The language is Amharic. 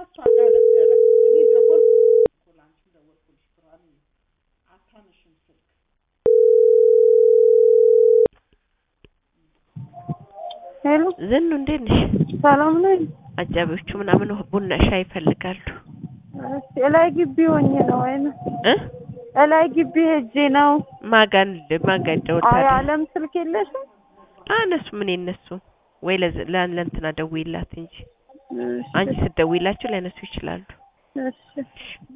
ከእሷ ጋር ነበረ። እኔ ደወልኩልሽ እኮ ለአንቺ ደወልኩልሽ ብርሃን አታነሽም ስልክ ሄሎ ዝኑ እንዴት ነሽ? ሰላም ነኝ። አጃቢዎቹ ምናምን ቡና ሻይ ይፈልጋሉ እሺ እላይ ግቢ ሆኜ ነው ወይ እ እላይ ግቢ ሄጄ ነው። ማጋን ማጋ አይ ደውልታለች። አለም ስልክ የለሽም? አነሱ ምን የነሱ ወይ ለዝ- ለ- ለእንትና ደውይላት እንጂ እሺ አንቺ ስትደውይላቸው ሊያነሱ ይችላሉ። እሺ